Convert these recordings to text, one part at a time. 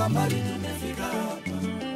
tumetoka mbali tumefika hapa,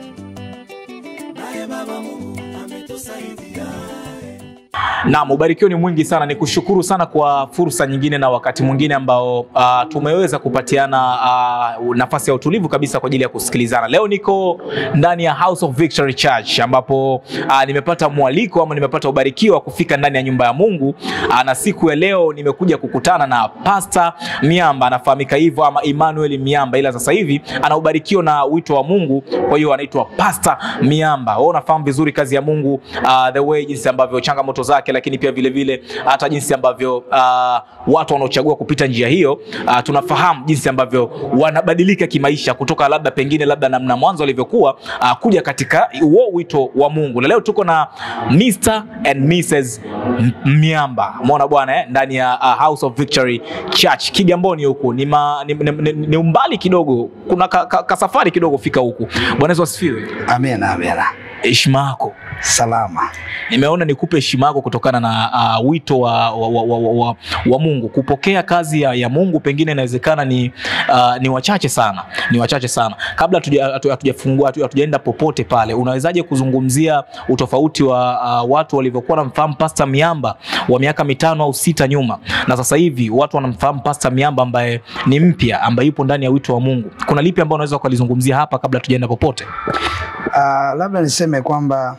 naye Baba Mungu ametusaidia. Naam, ubarikio ni mwingi sana. Ni kushukuru sana kwa fursa nyingine na wakati mwingine ambao uh, tumeweza kupatiana uh, nafasi ya utulivu kabisa kwa ajili ya kusikilizana. Leo niko ndani ya House of Victory Church ambapo uh, nimepata mwaliko ama nimepata ubarikio wa kufika ndani ya nyumba ya Mungu uh, na siku ya leo nimekuja kukutana na Pastor Miamba, anafahamika hivyo ama Emmanuel Miamba, ila sasa hivi ana ubarikio na wito wa Mungu, kwa hiyo anaitwa Pastor Miamba. Wewe unafahamu vizuri kazi ya Mungu uh, the way jinsi ambavyo changamoto zake, lakini pia vile vile hata jinsi ambavyo uh, watu wanaochagua kupita njia hiyo uh, tunafahamu jinsi ambavyo wanabadilika kimaisha kutoka labda pengine labda namna mwanzo alivyokuwa uh, kuja katika huo wito wa Mungu. Na leo tuko na Mr and Mrs M- Miamba, umeona bwana eh, ndani ya uh, House of Victory Church Kigamboni huku ni, ma, ni, ni, ni, ni umbali kidogo, kuna ka, ka, ka safari kidogo fika huku. Bwana Yesu asifiwe. Amina, amina. Heshima yako Salama. nimeona nikupe heshima yako kutokana na uh, wito wa, wa, wa, wa, wa, wa Mungu. Kupokea kazi ya, ya Mungu pengine inawezekana ni, uh, ni wachache sana, ni wachache sana. Kabla hatuja- hatu- hatujafungua hatu- hatujaenda popote pale, unawezaje kuzungumzia utofauti wa uh, watu walivyokuwa wanamfahamu Pastor Miamba wa miaka mitano au sita nyuma na sasa hivi watu wanamfahamu Pastor Miamba ambaye ni mpya, ambaye yupo ndani ya wito wa Mungu? Kuna lipi ambao unaweza ukalizungumzia hapa kabla hatujaenda popote? Uh, labda niseme kwamba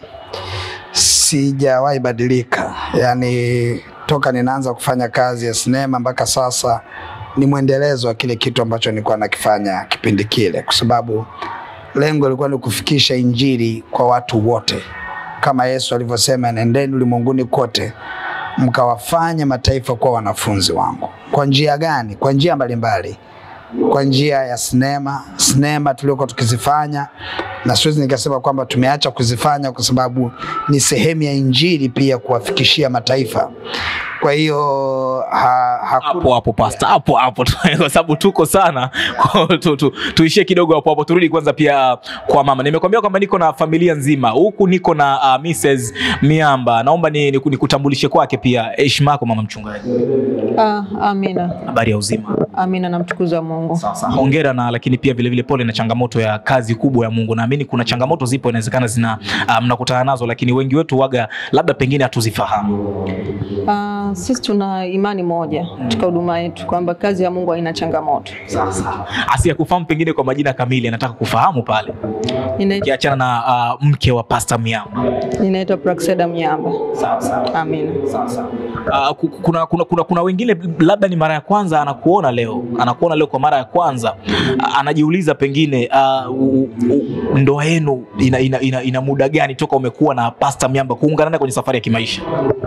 sijawahi badilika, yaani toka ninaanza kufanya kazi ya sinema mpaka sasa ni mwendelezo wa kile kitu ambacho nilikuwa nakifanya kipindi kile, kwa sababu lengo lilikuwa ni kufikisha injili kwa watu wote, kama Yesu alivyosema, nendeni ulimwenguni kote mkawafanye mataifa kuwa wanafunzi wangu. Kwa njia gani? Kwa njia mbalimbali kwa njia ya sinema sinema tuliokuwa tukizifanya, na siwezi nikasema kwamba tumeacha kuzifanya kwa sababu ni sehemu ya injili pia kuwafikishia mataifa. Kwa hiyo ha, hakuna hapo hapo pasta hapo hapo kwa sababu tuko sana Kwa tu, tu, tuishie kidogo hapo hapo turudi kwanza pia kwa mama nimekwambia kwamba niko na familia nzima huku niko na uh, Mrs Miamba naomba ni, ni, nikutambulishe kwake pia heshima yako mama mchungaji Ah, amina, habari ya uzima amina, namtukuza Mungu. sasa hongera na lakini pia vilevile pole na changamoto ya kazi kubwa ya Mungu naamini kuna changamoto zipo inawezekana zina uh, mnakutana nazo lakini wengi wetu waga labda pengine hatuzifahamu Ah, sisi tuna imani moja katika huduma yetu kwamba kazi ya Mungu haina changamoto. sasa asiyekufahamu pengine kwa majina kamili anataka kufahamu pale Nina- ukiachana na uh, mke wa Pastor Miamba. Ninaitwa Praxeda Mnyamba. Amina. Uh, ku- kuna, kuna, kuna, kuna wengine labda ni mara ya kwanza anakuona leo, anakuona leo kwa mara ya kwanza uh, anajiuliza pengine uh, u- u- ndoa yenu ina, ina, ina, ina muda gani toka umekuwa na Pastor Miamba kuungana naye kwenye safari ya kimaisha?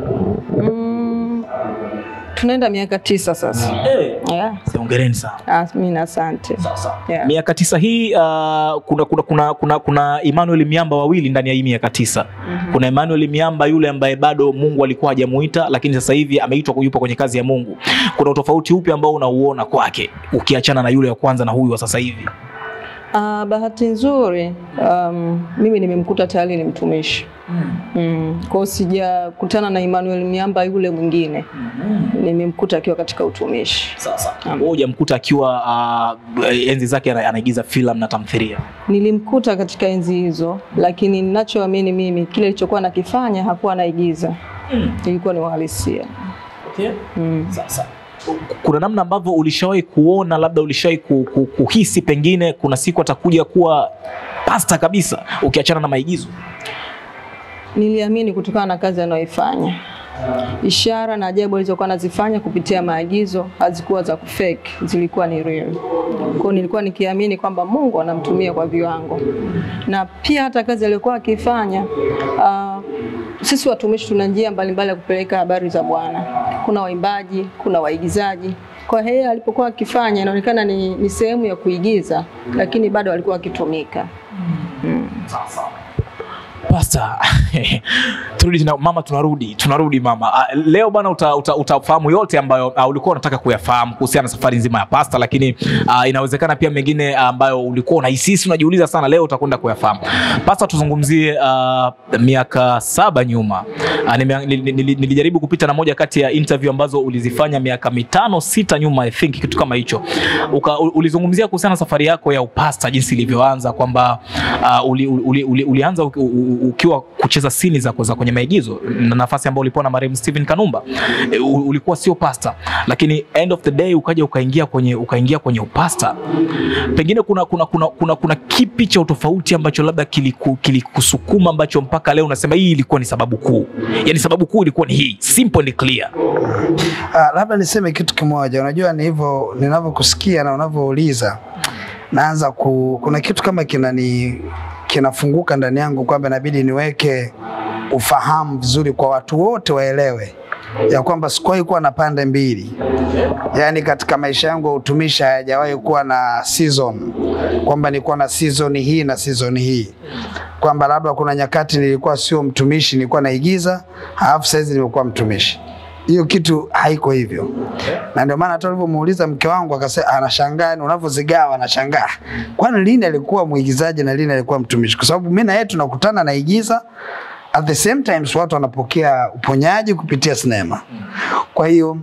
Mm, tunaenda miaka tisa sasa. Yeah. Hongereni sana. Amina, asante. Yeah. Miaka tisa hii uh, kuna, kuna, kuna, kuna, kuna Emmanuel Miamba wawili ndani ya hii miaka tisa. Kuna Emmanuel Miamba yule ambaye bado Mungu alikuwa hajamuita, lakini sasa hivi ameitwa yupo kwenye kazi ya Mungu. Kuna utofauti upi ambao unauona kwake ukiachana na yule wa kwanza na huyu wa sasa hivi? Ah, bahati nzuri um, mimi nimemkuta tayari ni mtumishi mm. Kwa hiyo sijakutana na Emmanuel Miamba yule mwingine, nimemkuta akiwa katika utumishi. Sasa wewe hujamkuta akiwa uh, enzi zake ana- anaigiza filamu na tamthilia. Nilimkuta katika enzi hizo, lakini ninachoamini mimi kile alichokuwa nakifanya hakuwa anaigiza, ilikuwa ni uhalisia. Okay. Mm. Sasa kuna namna ambavyo ulishawahi kuona labda ulishawahi ku, ku, kuhisi pengine kuna siku atakuja kuwa pasta kabisa ukiachana na maigizo? Niliamini kutokana na kazi anayoifanya, ishara na ajabu alizokuwa anazifanya kupitia maagizo hazikuwa za kufake, zilikuwa ni real. Kwa hiyo nilikuwa nikiamini kwamba Mungu anamtumia kwa viwango, na pia hata kazi aliyokuwa akifanya uh, sisi watumishi tuna njia mbalimbali ya kupeleka habari za Bwana. Kuna waimbaji, kuna waigizaji. Kwa hiyo yeye alipokuwa akifanya inaonekana ni, ni sehemu ya kuigiza, lakini bado alikuwa akitumika. Pasta, turudi tena mama, tunarudi tunarudi mama. Uh, leo bana uta, uta, utafahamu yote ambayo uh, ulikuwa unataka kuyafahamu kuhusiana na safari nzima ya pasta, lakini uh, inawezekana pia mengine uh, ambayo ulikuwa unahisisi unajiuliza sana, leo utakwenda kuyafahamu. Pasta, tuzungumzie uh, miaka saba nyuma. Uh, nime- nili- nili- nilijaribu kupita na moja kati ya interview ambazo ulizifanya miaka mitano sita nyuma, I think kitu kama hicho. Uka, u- ulizungumzia kuhusiana na safari yako ya upasta, jinsi ilivyoanza kwamba uh, uli, uli, uli, ulianza uki- u- u- ukiwa kucheza sini za, za kwenye maigizo na nafasi ambayo ulipewa na marehemu Steven Kanumba. E, u- ulikuwa sio pasta, lakini end of the day ukaja ukaingia kwenye ukaingia kwenye upasta. Pengine kuna kuna kuna, kuna, kuna kipi cha utofauti ambacho labda kiliku- kilikusukuma ambacho mpaka leo unasema hii ilikuwa ni sababu kuu, yani sababu kuu ilikuwa ni hii, simple and clear. Ah, labda niseme kitu kimoja. Unajua ni hivyo ninavyokusikia na unavyouliza, naanza ku, kuna kitu kama kinani kinafunguka ndani yangu kwamba inabidi niweke ufahamu vizuri kwa watu wote waelewe ya kwamba sikuwahi kuwa na pande mbili, yaani katika maisha yangu ya utumishi hayajawahi kuwa na season, kwamba nilikuwa na season hii na season hii, kwamba labda kuna nyakati nilikuwa sio mtumishi, nilikuwa naigiza, halafu saizi nimekuwa mtumishi hiyo kitu haiko hivyo, na ndio maana hata ulivyomuuliza mke wangu akasema, anashangaa ni unavyozigawa, anashangaa kwani lini alikuwa mwigizaji na lini alikuwa mtumishi, kwa sababu mimi na yeye tunakutana naigiza, at the same times watu wanapokea uponyaji kupitia sinema. Kwa hiyo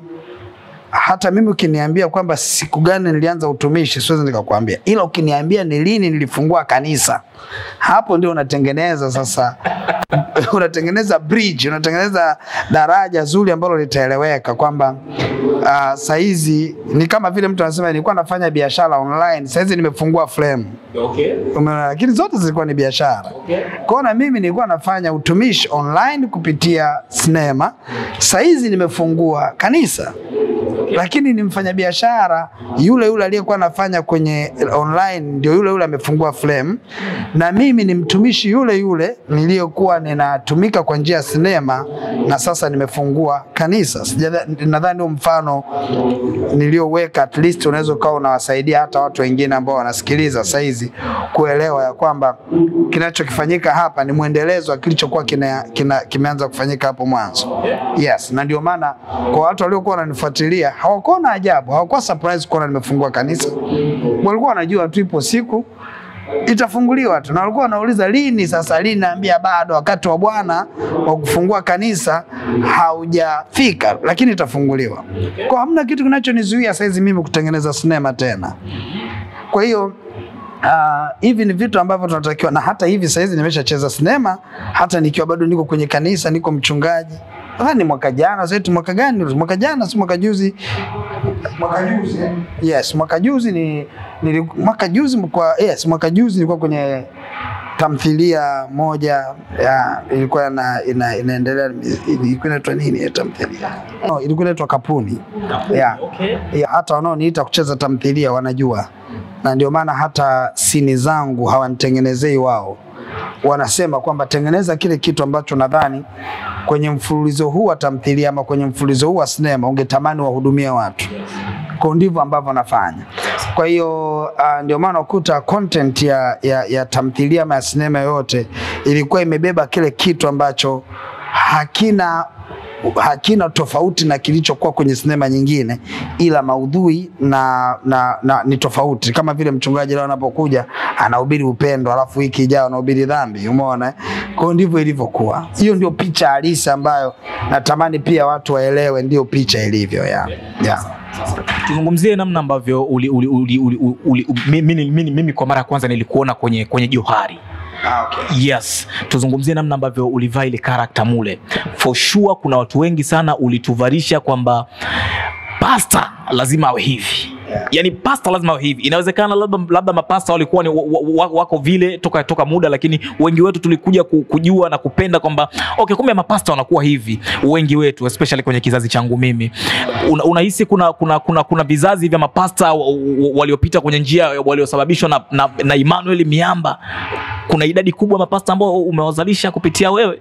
hata mimi ukiniambia kwamba siku gani nilianza utumishi siwezi nikakwambia, ila ukiniambia ni lini nilifungua kanisa, hapo ndio unatengeneza sasa unatengeneza bridge, unatengeneza daraja zuri ambalo litaeleweka kwamba uh, saizi ni kama vile mtu anasema nilikuwa nafanya biashara online, saizi nimefungua flame Okay. Umeona, lakini zote zilikuwa ni biashara. Kwa hiyo na mimi nilikuwa nafanya utumishi online kupitia sinema, saizi nimefungua kanisa lakini ni mfanyabiashara yule yule aliyekuwa anafanya kwenye online ndio yule yule amefungua flame, na mimi ni mtumishi yule yule niliyokuwa ninatumika kwa njia ya sinema, na sasa nimefungua kanisa. Sijadha- Nadhani huo mfano nilioweka at least unaweza ukawa unawasaidia hata watu wengine ambao wanasikiliza saizi kuelewa ya kwamba kinachokifanyika hapa ni mwendelezo wa kilichokuwa kina, kina, kimeanza kufanyika hapo mwanzo. Yes, na ndio maana kwa watu waliokuwa wananifuatilia hawakuwa na ajabu, hawakuwa surprise kuona nimefungua kanisa. Walikuwa wanajua tu ipo siku itafunguliwa tu, na walikuwa wanauliza lini. Sasa lini? Naambia bado, wakati wa Bwana wa kufungua kanisa haujafika, lakini itafunguliwa. Kwa hamna kitu kinachonizuia saizi mimi kutengeneza sinema tena. Kwa hiyo Uh, hivi ni vitu ambavyo tunatakiwa na hata hivi saizi nimeshacheza sinema hata nikiwa bado niko kwenye kanisa, niko mchungaji. Nadhani ni mwaka jana, sasa mwaka gani? Mwaka jana si mwaka juzi? Mwaka juzi. eh? Yes, mwaka juzi ni nili, mwaka juzi kwa yes, mwaka juzi nilikuwa kwenye tamthilia moja ya ilikuwa na, ina, inaendelea ilikuwa inaitwa nini ya tamthilia? No, ilikuwa inaitwa Kapuni. Yeah. Okay. Ya, hata wanaoniita kucheza tamthilia wanajua, na ndio maana hata sini zangu hawanitengenezei wao, wanasema kwamba tengeneza kile kitu ambacho nadhani kwenye mfululizo huu wa tamthilia ama kwenye mfululizo huu wa sinema ungetamani wahudumie watu. Kwa ndivyo ambavyo nafanya. Kwa hiyo uh, ndio maana ukuta content ya, ya, ya tamthilia ama ya sinema yoyote ilikuwa imebeba kile kitu ambacho hakina hakina tofauti na kilichokuwa kwenye sinema nyingine, ila maudhui na, na, na ni tofauti. Kama vile mchungaji leo anapokuja anahubiri upendo, alafu wiki ijayo anahubiri dhambi. Umeona? eh? Kwa hiyo ndivyo ilivyokuwa. Hiyo ndio picha halisi ambayo natamani pia watu waelewe, ndio picha ilivyo ya, ya. Tuzungumzie namna ambavyo uli, uli, uli, uli, uli, uli, mimi, mimi, mimi kwa mara ya kwanza nilikuona kwenye, kwenye Johari. Ah, okay. Yes, tuzungumzie namna ambavyo ulivaa ile karakta mule. For sure kuna watu wengi sana ulituvarisha kwamba pasta lazima awe hivi Yeah. yaani pasta lazima awe hivi. Inawezekana labda, labda mapasta walikuwa ni wa, wa, wako vile toka, toka muda, lakini wengi wetu tulikuja ku- kujua na kupenda kwamba okay, kumbe mapasta wanakuwa hivi. Wengi wetu especially kwenye kizazi changu mimi, Una- unahisi kuna, kuna, kuna, kuna vizazi vya mapasta wa- wa- waliopita kwenye njia waliosababishwa na, na, na Emmanuel Miamba. Kuna idadi kubwa ya mapasta ambao umewazalisha kupitia wewe.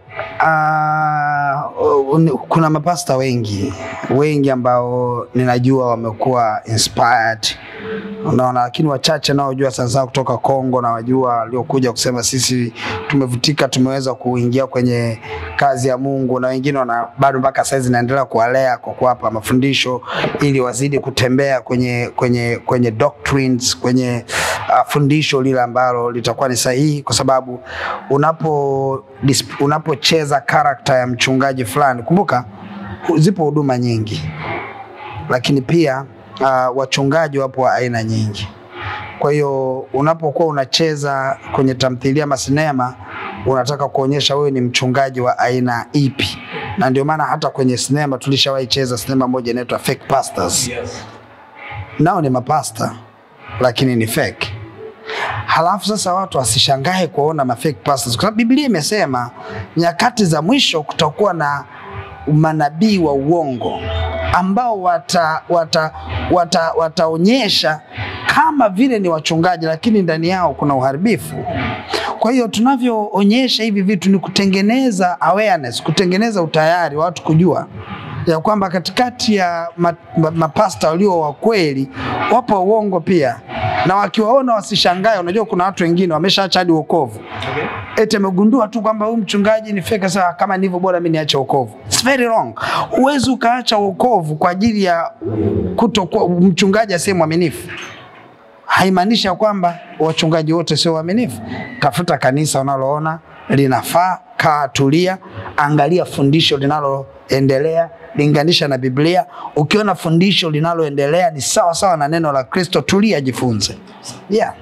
Ah, un- kuna mapasta wengi wengi ambao ninajua wamekuwa inspired unaona, lakini wachache naojua sasa kutoka Kongo na wajua waliokuja kusema sisi tumevutika, tumeweza kuingia kwenye kazi ya Mungu, na wengine wana bado mpaka saizi naendelea kuwalea kwa kuwapa mafundisho ili wazidi kutembea kwenye kwenye kwenye doctrines, kwenye uh, fundisho lile ambalo litakuwa ni sahihi, kwa sababu unapo dis- unapocheza karakta ya mchungaji fulani, kumbuka zipo huduma nyingi lakini pia uh, wachungaji wapo wa aina nyingi. Kwa hiyo unapokuwa unacheza kwenye tamthilia ama sinema, unataka kuonyesha wewe ni mchungaji wa aina ipi, na ndio maana hata kwenye sinema tulishawahi cheza sinema moja inaitwa Fake Pastors. Nao ni mapasta lakini ni fake. Halafu sasa watu wasishangae kuona ma fake pastors, kwa sababu Biblia imesema nyakati za mwisho kutakuwa na manabii wa uongo ambao wata, wata, wata, wataonyesha kama vile ni wachungaji, lakini ndani yao kuna uharibifu. Kwa hiyo tunavyoonyesha hivi vitu ni kutengeneza awareness, kutengeneza utayari wa watu kujua ya kwamba katikati ya ma- ma- mapasta walio wa kweli wapo uongo pia, na wakiwaona wasishangae. Unajua kuna watu wengine wameshaacha hadi wokovu eti amegundua tu kwamba huyu mchungaji ni fake. Sasa kama ndivyo, bora mimi niache wokovu. It's very wrong. Huwezi ukaacha wokovu kwa ajili ya kutokuwa mchungaji asiye mwaminifu. Haimaanishi ya kwamba wachungaji wote sio waaminifu. Tafuta kanisa unaloona linafaa, kaa, tulia, angalia fundisho linaloendelea, linganisha na Biblia. Ukiona fundisho linaloendelea ni sawa sawa na neno la Kristo, tulia, jifunze. Yeah.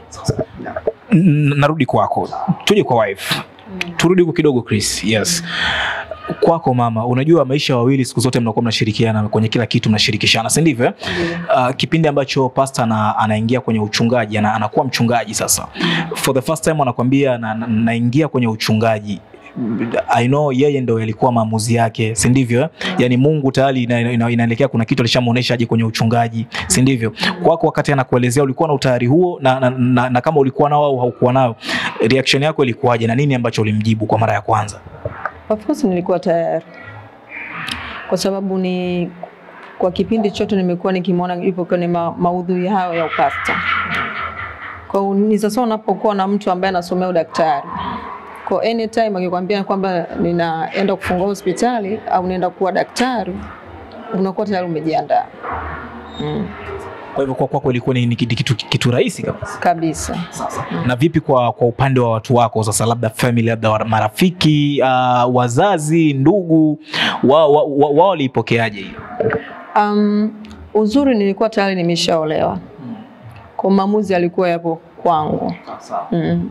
N- narudi kwako, tuje kwa wife, turudi huko kidogo Chris. Yes, kwako mama, unajua maisha wawili siku zote mnakuwa mnashirikiana kwenye kila kitu, mnashirikishana, si ndivyo? eh? Uh, kipindi ambacho pasta ana, anaingia kwenye uchungaji ana, anakuwa mchungaji sasa, for the first time anakwambia na, na, naingia kwenye uchungaji I know yeye ndo yalikuwa maamuzi yake, si ndivyo? eh? Yani Mungu tayari ina- ina- inaelekea kuna kitu alishamuonesha aje kwenye uchungaji, si ndivyo? Kwako wakati anakuelezea ulikuwa na utayari huo na, na, na, na kama ulikuwa nao au haukuwa nao, reaction yako ilikuwaje na nini ambacho ulimjibu kwa mara ya kwanza? Of course nilikuwa tayari kwa sababu ni kwa kipindi chote nimekuwa nikimwona yupo kwenye ma, maudhui hayo ya upasta. Kwa hiyo ni sasa unapokuwa na mtu ambaye anasomea udaktari kwa anytime akikwambia kwamba ninaenda kufungua hospitali au naenda kuwa daktari, unakuwa tayari umejiandaa mm, Kwa hivyo kwa kwako ilikuwa ni, ni kitu, kitu, kitu rahisi kabisa. kabisa. Na vipi kwa, kwa upande wa watu wako sasa, labda family, labda wa- marafiki, uh, wazazi, ndugu, wao wa, wa, wa waliipokeaje hiyo? Um, uzuri nilikuwa tayari nimeshaolewa, kwa maamuzi alikuwa yapo kwangu mm.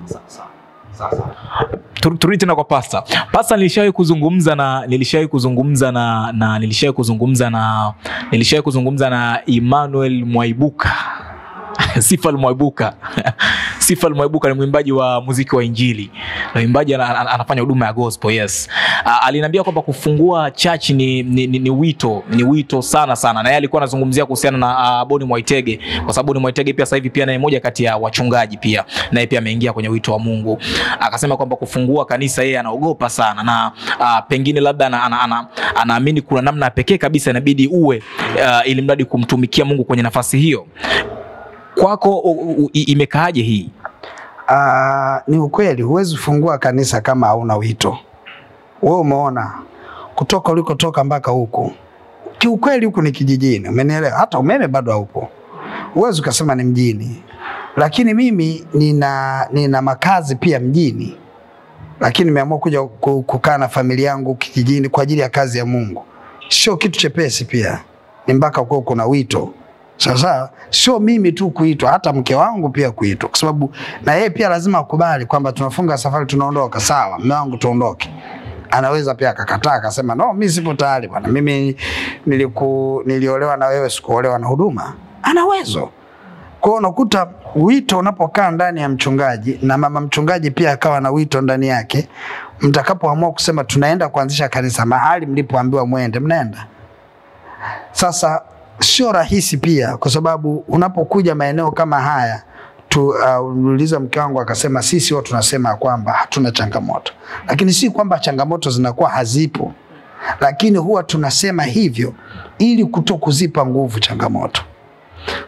Tur- turudi tena kwa pasta. Pasta, nilishawahi kuzungumza na nilishawahi kuzungumza na, na nilishawahi kuzungumza na nilishawahi kuzungumza na Emmanuel Mwaibuka Sifal Mwaibuka Sifal Mwaibuka ni mwimbaji wa muziki wa Injili na mwimbaji ana- ana- anafanya huduma ya gospel yes. Uh, aliniambia kwamba kufungua church ni, ni, ni, ni wito ni wito sana sana, na yeye alikuwa anazungumzia kuhusiana na uh, Boni Mwaitege kwa sababu Boni Mwaitege pia sasa hivi pia naye moja kati ya wachungaji pia naye pia ameingia kwenye wito wa Mungu. Akasema kwamba kufungua kanisa yeye anaogopa sana na uh, pengine labda anaamini ana, ana, anaamini kuna namna ya pekee kabisa inabidi uwe uh, ili mradi kumtumikia Mungu kwenye nafasi hiyo. Kwako u- u- i- imekaaje hii? Ah, ni ukweli, huwezi kufungua kanisa kama hauna wito. Wewe umeona kutoka ulikotoka mpaka huku, kiukweli huku ni kijijini, umenielewa? Hata umeme bado haupo, huwezi ukasema ni mjini. Lakini mimi nina, nina makazi pia mjini, lakini nimeamua kuja ku- kukaa na familia yangu kijijini kwa ajili ya kazi ya Mungu. Sio kitu chepesi, pia ni mpaka kuwa kuna wito sasa sio mimi tu kuitwa, hata mke wangu pia kuitwa, kwa sababu na yeye pia lazima akubali kwamba tunafunga safari, tunaondoka. Sawa, mume wangu tuondoke. Anaweza pia akakataa akasema, no, mimi sipo tayari bwana, mimi niliku, niliolewa na wewe, sikuolewa na huduma. Ana uwezo. Kwa hiyo unakuta wito unapokaa ndani ya mchungaji na mama mchungaji pia akawa na wito ndani yake, mtakapoamua kusema tunaenda kuanzisha kanisa mahali mlipoambiwa mwende, mnaenda. Sasa sio rahisi pia, kwa sababu unapokuja maeneo kama haya tu, uh, uliuliza mke wangu akasema, sisi huwa tunasema ya kwamba hatuna changamoto, lakini si kwamba changamoto zinakuwa hazipo, lakini huwa tunasema hivyo ili kuto kuzipa nguvu changamoto.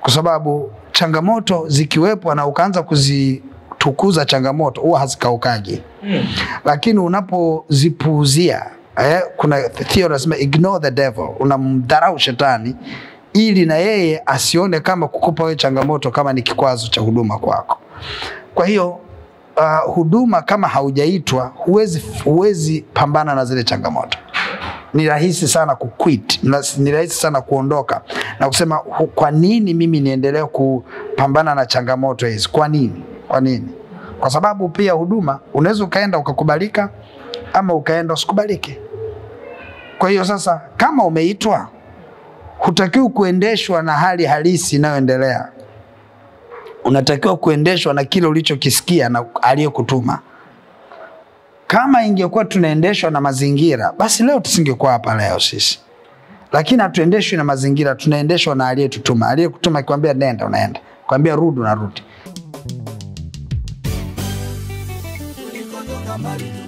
kwa sababu changamoto zikiwepo na ukaanza kuzitukuza changamoto huwa hazikaukagi lakini unapozipuuzia eh, kuna theory nasema ignore the devil, unamdharau shetani ili na yeye asione kama kukupa wewe changamoto kama ni kikwazo cha huduma kwako. Kwa hiyo uh, huduma kama haujaitwa huwezi, huwezi pambana na zile changamoto. Ni rahisi sana kuquit, na- ni rahisi sana kuondoka na kusema "Hu- kwa nini mimi niendelee kupambana na changamoto hizi? Kwa nini? Kwa nini? Kwa sababu pia huduma unaweza ukaenda ukakubalika ama ukaenda usikubalike. Kwa hiyo sasa, kama umeitwa, hutakiwi kuendeshwa na hali halisi inayoendelea. Unatakiwa kuendeshwa na kile ulichokisikia na aliyekutuma. Kama ingekuwa tunaendeshwa na mazingira, basi leo tusingekuwa hapa leo sisi, lakini hatuendeshwi na mazingira, tunaendeshwa na aliyetutuma. Aliyekutuma akikwambia nenda, unaenda, kwambia rudi, unarudi. tulikotoka mbali